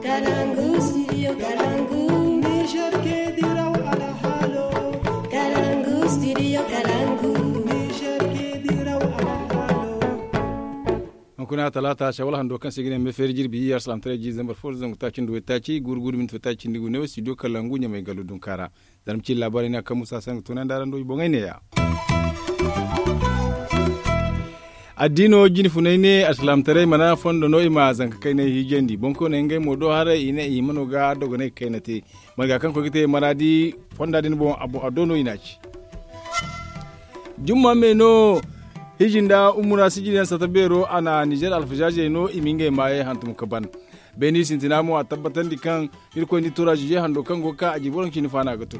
Kalangu, studio Kalangu. Niger ke diraw ala halo Kalangu, studio Kalangu. Niger ke diraw ala halo kuna talata shawala hando kan sigine me fer jirbi yar salam tare ji zambar for zangu ta cin do ta ci gurgudu min ta cin digu ne studio kalangu nya mai galudun kara dan ci labarin na kan musa san tunan daran do bongai ne ya addino jini funai ne aslam tare mana fondo no ima zanka kai ne hijendi bonko ne ngai modo hare ine i mano ga dogo ne kai nate maga kan ko gite maradi fonda din bon abu adono inaci jumma me no hijinda umura sijilen sata bero ana niger alfajaje no iminge maye hantum kaban beni sintinamo a tabbatan di kan irko ni tura jije hando kan go ka aji boron kini fana gatun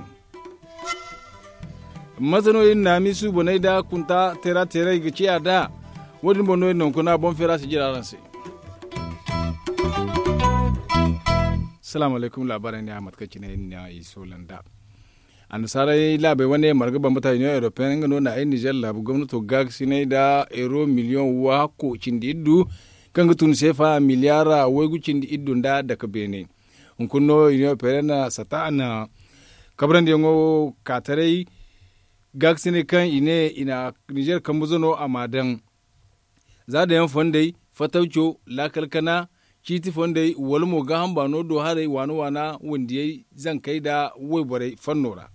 mazano yin na misu bonai da kunta tera tera ga ciya da wadin bono yin kuna bon fera su jira ranse salamu alaikum labaran ne ahmad kaci na yin na iso landa a nasarar labe wani margaba mutane ne european gano na ainihin nijar labu gwamnato gag sinai da euro miliyon wa ko cindi iddu kan gutun sefa miliyara wai gu cindi iddu da daga bene hunkunno union european na sata na kabran da yango katarai gag sinai kan ine ina nijar kan buzono a madan za da yan fondai fatauco lakalkana kiti fondai walmo ga hamba no do hare wano wana wandiyai zan kai da wai bare fannora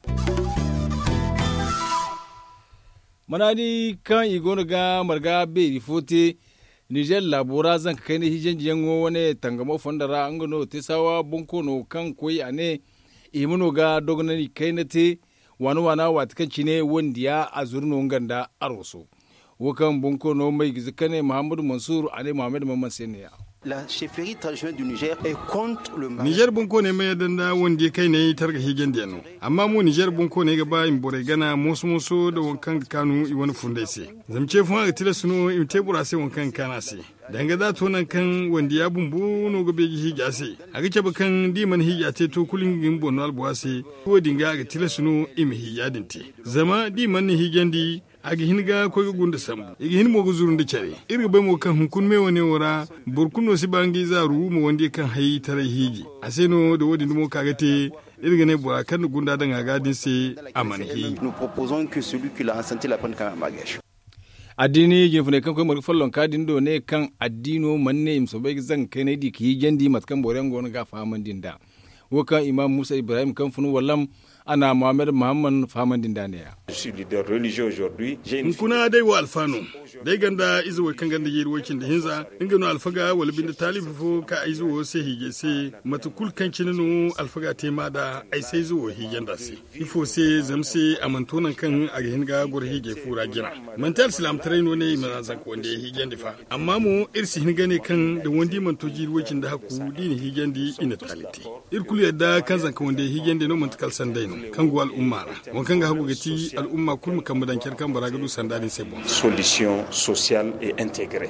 manadi kan igono ga marga beri fote niger labora zan kai ne hijen jiyango wane tangamo fondara an gano te sawa bonko no kan koyi ane imuno ga dogonani kai na te wani wana watakan cine wandiya a zurno ganda aroso wakan bonko no mai gizikane muhammadu mansur ane muhammadu mamman seniya La chefferie traditionnelle du Niger est contre le mariage. Niger bunko ne mai danda wanda kai ne targa higen da no amma mu Niger bunko ne gaba in bore gana musu musu da wankan kanu i wani funde se zamce fun ga tila suno in tebura se wankan kana se danga da to nan kan wanda ya bumbu no gobe gi higa se aga ce bakan diman higa te to kulin gin bono albuwa se ko dinga ga tila suno im higa dinti zama diman ni higen di agi hinga ko gunda sambu igi hin mo guzurun de cere irga bai mo kan hunkun me wone wora burkuno si bangi zaru mo wonde kan hayi tare higi aseno da wodi mo kagate irga ne bora kan gunda dan aga din se aman higi Nous proposons que celui qui l'a enceinté la prenne quand même en bagage. addini jin fune kan koy fallon kadin do ne kan addino manne im so bai zan kai ne di ki jandi matkan boren gon ga faman din da wakan imam musa ibrahim kan funu wallam ana muhammad muhammad faman din da ne ya Je suis leader religieux aujourd'hui. J'ai une in kuna dai wa alfano dai ganda izuwa kan ganda yiri wakin da hinza in gano alfaga wal bin talifu fo ka ai zuwa sai hige sai matukul kan kininu alfaga te ma da ai sai zuwa higen da sai ifo sai zamse amantonan kan a ga hinga gur hige fura gina mantal islam traino ne mana zan ko wanda higen difa amma mu irsi hinga ne kan da wandi manto jiri wakin da haku dini higen di ina talite irkulu yadda kan zan kan wanda higen da no mantakal sandai no kan go al'umma wankan ga hagu gati al'umma kulmu kan mudan kan baragadu sandani sai bon solution sociale et intégrée.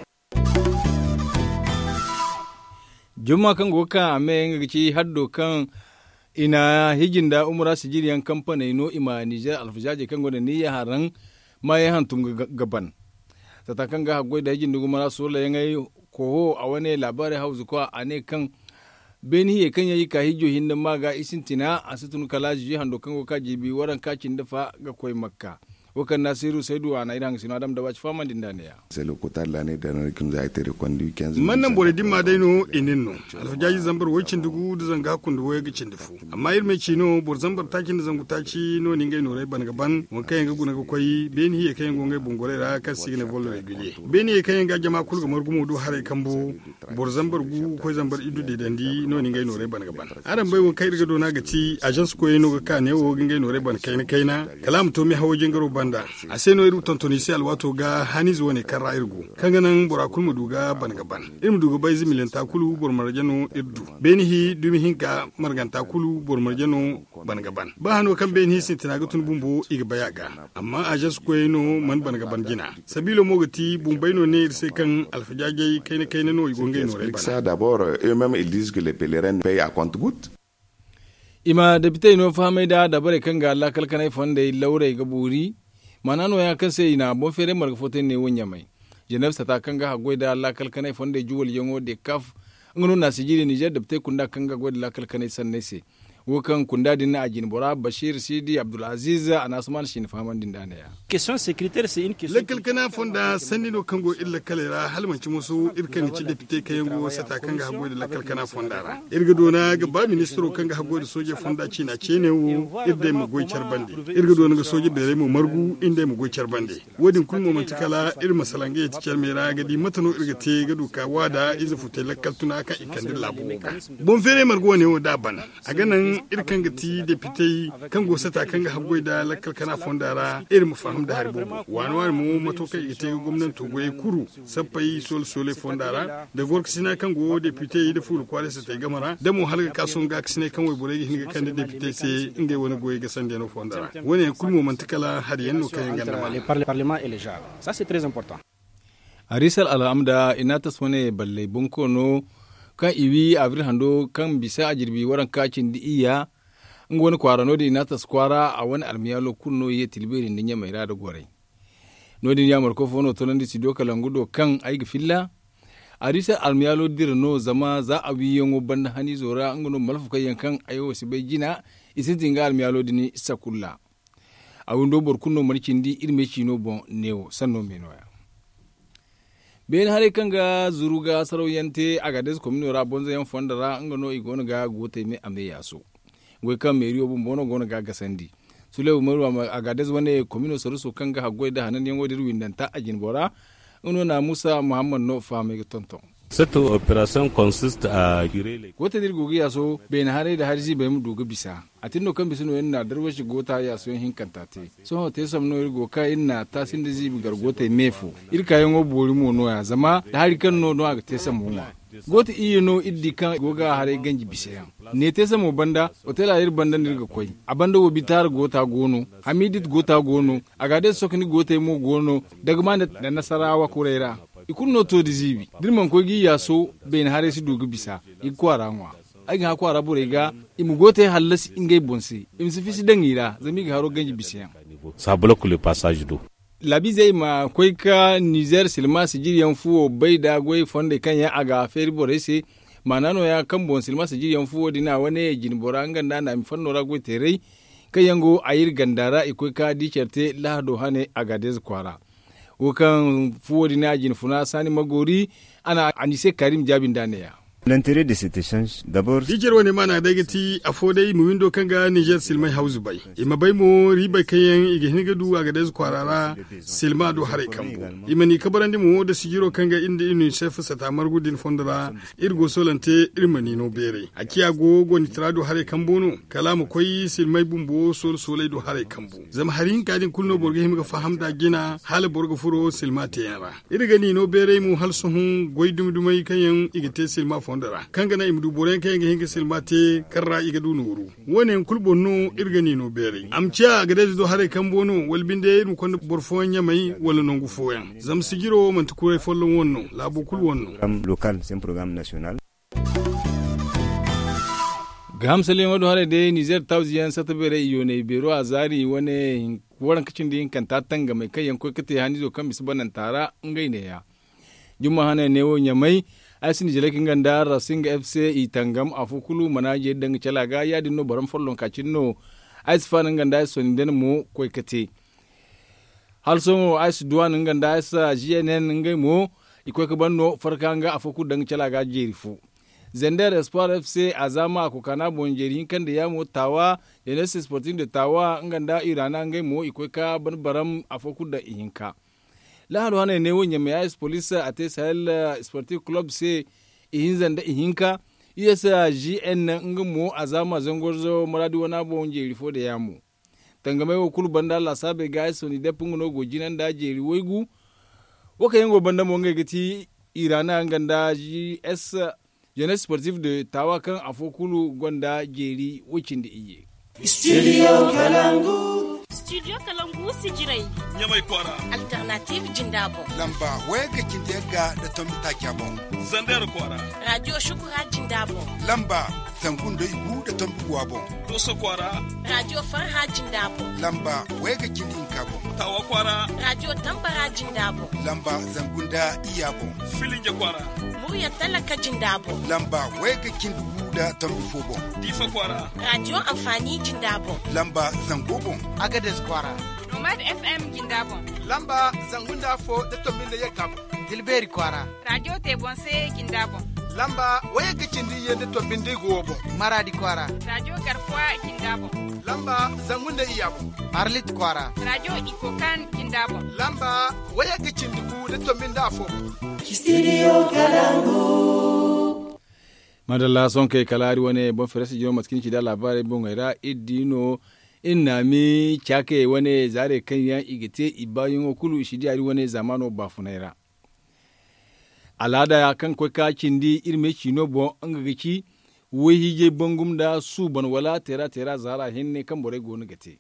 jumma kan go kan ame ngaci haddo kan ina hijinda umra sijiriyan kamfani no ima niger alfajaje kan go da niyya haran ma ya hantum ga- gaban tata kan ga hagwai da hijin dugu mara sola yangai koho a wani labarin hausa ko a ne kan beni ye kan yayi ka hijo hinda ma ga isin tina a situn kalaji hando kan go ka jibi waran kacin dafa ga koi makka wakan nasiru saidu a na idan sinu adam da wace faman din da ne ya C'est le quota de l'année dernière qui nous a été reconduit 15 man nan bore dimma dai no inin no alfajaji zambar wacin dugu da zanga kun da waya gicin dufu amma irme ci no bor zambar takin da zangu taci no ni ngai no rai ban gaban won kai ga guna ga koyi beni ye kai ngongai bungore ra ka signe volo regulier beni ye kai ga jama kul ga margumo du hare kambo bor zambar gu ko zambar idu de dandi no ni ngai no rai ban gaban aran bai won kai ga do na ga ci agence ko no ga ka ne wo ngai no rai ban kai na kai na kalam to mi hawo jingaro banda a sai no iru tontoni sai alwato ga haniz woni karra irgu kanga nan bora kulmu duga ban gaban ilmu duga bai zimilin takulu bor marjano irdu benihi dumi hinka margan takulu bor marjano ban gaban ba hano kan benihi sin tinaga tun bumbo iga bayaga amma ajas ko no man ban gaban gina sabilo mogati bumbai no ne sai kan alfajage kai ne kai ne no igonge no rai Avec bana ça, d'abord, euh, eux-mêmes, ils disent que les pèlerins payent à compte-gouttes. ima da bita ino famai da da bare kan ga Allah kalkanai fonda laure ga buri manano ya kan sai ina bon fere marga foten ne wonya mai jenef ta kan ga hagoi da Allah kalkanai fonda juwal yango de kaf ngono na sijiri niger da te kunda kanga gwadi la kalkane sanne se wokan kunda din na ajin bora bashir sidi abdulaziz anasman shin faman din dana ya question sécuritaire c'est une question lakkal kana fonda sanni no kango illa kalera halmanci musu irkan ci depute kayango sata kanga hago da lakkal kana fonda ra irga dona ga ba ministro kanga hago da soje fonda ci na ce ne wo irda mu goy bande irga dona ga soje bere mu margu inda mu goy bande wodin kun mo mantikala ir masalange ya tikar mera ga di matano irga te ga duka wada iza fute lakkal tuna ka ikandin labo bon fere margo ne wo da ban a ganan irkan ga ti depute kango sata kanga hago da lakkal kana fonda ra irin mu fahim da harbo wani wani mu matokai ita ga gwamnan togo ya kuru sappai sol sole fondara da gork sina kan go depute da fulu kwale sa tai gamara da mu halga kason ga sine kan wai bore hinga kan da depute sai inga wani goye ga sande no fondara wani kulmo mantikala har yanno kan ganda les parle- parlements et les genres ça c'est très important arisal al'amda ina ta sone balle bunko no kan iwi avril hando kan bisa ajirbi waran kacin di iya in wani kwara no ina ta skwara a wani almiyalo kunno ye tilberi ninya mai rada gore no din ya marko fono to nan di sido kalangudo kan aigi filla arisa almiyalo dir no zama za a wi yango banda hani zora ngono malfu kayan kan ayo sibai jina isin ga almiyalo dini sakulla a windo bor kunno marcindi irme chino bon neo sanno menoya ben hare kanga zuruga saroyante agades komino ra bonzo yan fondara ngano igono ga gote me ame yaso ngwe kam meri obu bono gono ga gasandi sule umaru ama agades wane komino saruso kanga hagwe da hanan yan wodiru windanta ajin bora uno na musa muhammad no fame tonton Cette opération consiste à curer les gote dir gogi yaso ben hare da harji be mu duga bisa atinno kan bisino en na darwashi gota yaso hin kantate so ho te sam no irgo ka inna tasin da zibi gar gote mefu irka yango bori mo no ya zama da hari kan no no aga te sam mo gota iyo no iddi kan goga hare ganji bisa yan ne te sam mo banda otela ir banda nirga koy abanda wo bitar gota gono hamidit gota gono aga de sokni gote mo gono daga ma da nasarawa kurera ikun no to dizibi dirman ko gi yaso ben hare si dugu bisa ikwara ngwa ai ga kwara bure ga imu gote hallas ingay bonse im si fisi dangira zami ga haro ganji bisiyan niveaux. Ça bloque le passage d'eau. labi zai ma koi ka niger silma sijiriyan fuwo bai da gwai fonde kan ya aga feri bore se manano ya kan bon silma sijiriyan fuwo dina wane jin bora nganda na mi fanno ra gwai terei kayango ayir gandara ikoi ka dicerte lahado hane agades kwara wukan fuwo dina jin funa sani magori ana anise karim jabin daneya L'intérêt de cet échange, d'abord, Dijer wani mana daga ti a fodai mu windo kan ga Niger silmai hausu bai. Ima bai mu riba kayan iga hiniga du a gadez kwarara silma do hare kambu. Ima ni kabaran di mu da sigiro kan ga inda inu chef sata margudin fondara irgo solante irma ni no bere. A kiya go go ni trado hare kambu no kala mu koi silmai bumbo sol solai do hare kambu. Zama harin kadin kulno borga himiga faham da gina hala borga furo silma te yara. Irga ni no bere mu hal sohun goy dumdumai kayan igite silma fondara. Kanga na imdu boren kayan ga hinga silma te karra iga du nuru. Wone kulbo no irga ni no bere. Amcia ga do hare kambu no walbinde mu kon borfon nyamai wala nongu foyan. Zam sigiro man tukure follon wonno labu kul wonno. programme local, c'est un programme national. ga hamsalin wadu hare de niger tauziyan sata bere iyo ne bero a zari wani waran kacin da yin kanta tanga mai kai yanko kate hani zo kan bisu banan tara ngai ne ya juma hana ne wo nyamai asin jele kin ganda rasinga fc itangam afukulu manaje dang chalaga ya dinno baram follon kacin no ais fanan ganda so ni den mo koy kate halso ais duwan ganda ais gnn ngai mo ikoy ka banno farkanga afuku dang chalaga jerifu zender espoir fc a zama a kokana bonjeri kan da ya mo tawa jeunesse sporting de tawa nganda irana ngai mo ikwe ka ban baram a foku da ihinka lahalo hana ne wonya me ice police a te sahel eh, sportive club se ihin zanda ihinka isa gn nga mo a zama zangorzo maradi wana bonjeri fo da yamu tangame wo kulu banda la sabe ga ice ni depungo no gojinan da jeri woigu waka yango banda mo ngai gati irana nganda gs jeunesse sportive de tawa kan afokulu gwanda jeri wucin da iye Studio Kalangu. studio kalangu sijirai nyamai kwara alternative jindabo lamba wega kindega da tomita kyamo zandar kwara radio shukura jindabo lamba zangun da igu da tambuwa bon doso kwara radio farha jindabo lamba wega kindin kabo tawa kwara radio tambara jindabo lamba zangunda iya bon filinge kwara murya talaka jindabo lamba wega kindugu da tambufo bon difa kwara radio amfani jindabo lamba zango bon agades kwara nomad fm jindabo lamba zangunda fo da tomin da ya kabo dilberi kwara radio tebonse jindabo lamba waya gicindi yende to binde gobo maradi kwara radio garkuwa kindabo lamba zangunda iyabo arlit kwara radio ikokan kindabo lamba waya gicindi ku de to minda fo studio kalangu madalla son kai kalari wani bon feresi jino matkin ci da labarai bon gaira idino inna mi chake wani zare kan yan igite ibayin okulu shidi ari wani zamano bafunaira alada ya kan kwai kakin di irme chino bon an ga gici wai je bangum da su ban wala tera tera zara hinne kan bore gonu gate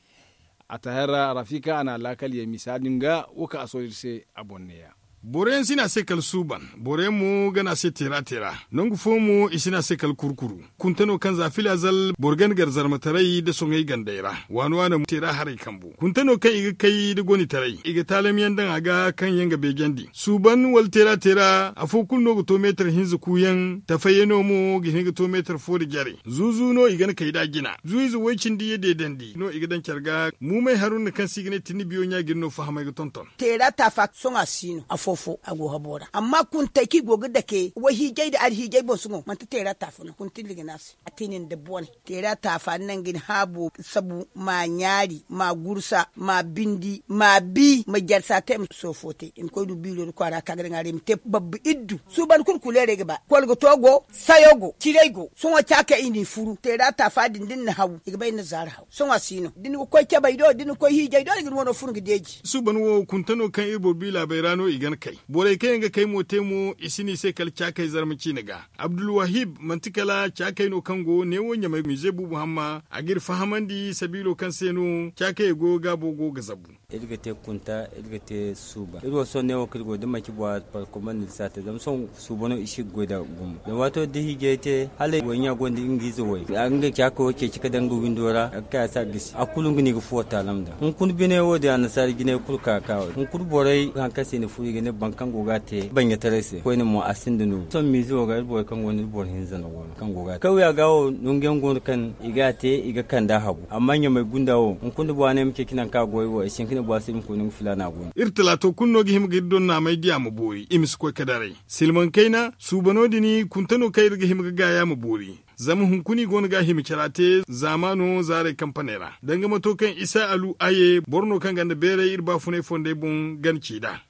a tahara rafika ana lakal ya misalin ga uka asorirse abonneya boren sina sekal suban bore mu gana se tera tera nongu fomu isina sekal kurkuru kuntano kan za fila zal borgan garzar matarai da songai gandaira wani wani tera harai kambu kuntano kan iga kai da goni tarai iga talam yandan aga kan yanga begendi suban wal tera tera afo kun no to meter hinzu kuyan tafayeno mu gi hinga to meter fo da jare zuzu no iga kai da gina zuizu wacin di yede dandi no iga dan carga mu mai harun kan sigine tini biyo nya girno fahama ga tonton tera ta fa songa sino fofo a go habora amma kun ta ki goga da ke wa hijai da ar hijai bo sungo man ta tera ta fa kun tin liga nasi atinin da bone tera ta fa nan gin habu sabu ma nyari ma gursa ma bindi ma bi ma jarsa tem so fote in ko du bilo ko ara ka ngare mi te babbi iddu su ban kun kulere ga ba kol go togo sayogo kirego sungo chaka ini furu tera ta fa din din na hawu iga bai na zara hawu sungo sino din ko ke bai do din ko hijai do igin wono furu gideji su ban wo kuntano kan ibo bila bai rano igan kai bore kai ga kai mo temo isini sai kal chakai zarmaci naga abdul wahib mantikala chakai no kango ne wonya mai mize bubu hamma agir fahamandi sabilo kan seno chakai go gabo go gazabu irga te kunta irga te suba irgo so ne wakil go dama ki bwa par command sata dam son suba no ishi go da gum da wato da hige te hale wonya gondi ingizo wai an ga kya ko ke kika danga windora ka sa gis akulun gini go fota lamda kun kun bine wo da nasar gine kulka ka kun kun borai han kase ne furi gine bankan goga te banya tarese ko ne mo asin dinu son mi zo ga irbo kan woni bor hinza na wona kan goga kawai ya gawo nungen gon kan iga te iga kan da habu amma nya mai gundawo kun kun bwa ne muke kinan ka goyi wa shin kina bwa sim ko nin filana gon irtala to kunno gi himga don na mai diya mu bori imis ko kadare silman kaina subano dini kuntano kai ga himga ga ya mu bori zama hunkuni gon ga himi kirate zamano zare kampanera danga matokan isa alu aye borno kan ganda bere irba fune fonde bun ganci da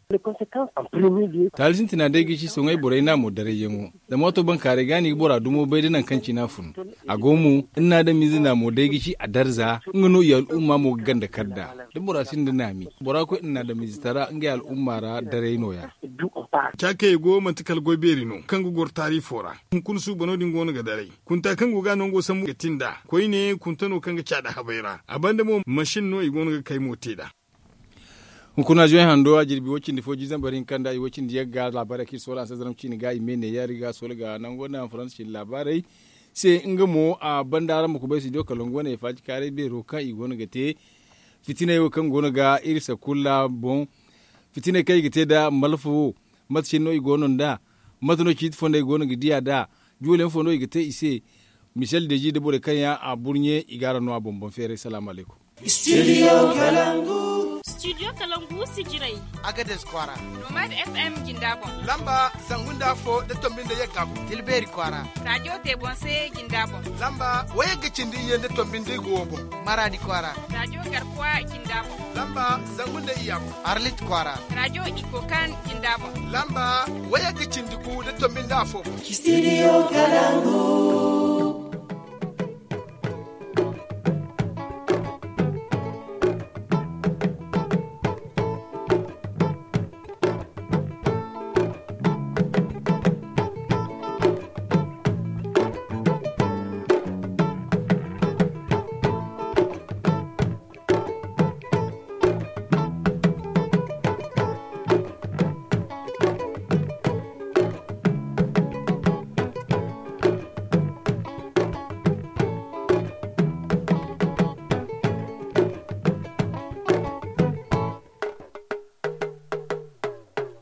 talisin tina dai gishi sun ai borai na mu dare yengo da moto ban kare gani bora dumo bai dinan kanci na fun a gomu ina da mizi na mu dai gishi a darza ngano ya al'umma mu ganda kadda da bora sin da nami bora ko ina da mizi tara nga al'umma ra dare noya chake go mantikal go beri no kangu gor tari fora kun su bano din gona ga dare kun ta kangu ga non go samu tinda koi ne kun tano kanga chada habaira abanda mo mashin no igona ga kai moteda kuna join hando a jirbi wacin da foji zan barin kanda yi wacin da ya ga labarai ki sola sai zaram cini ga imene ya riga sola ga nan gona france cin labarai sai in ga mo a bandara mu kubai su doka longona ya faci kare be roka i gona ga te fitina yau kan gona ga irisa kula bon fitina kai ga te da malfu matchin no i gonon da matno kit fonda i gona ga dia da julen fondo i ga te ise michel deji de bore kanya a burnye igara no a bombon fere salamu alaikum studio kalangu studio kalangu sigirai agades kwara nomad fm jindabon lamba zangunda fo da tombin da yakabu tilberi kwara radio tebonse jindabon lamba waya gicindi yende tombin da gobo maradi kwara radio garkuwa jindabon lamba zangunda iyabu arlit kwara radio ikokan jindabon lamba waya gicindi ku da tombin da fo studio kalangu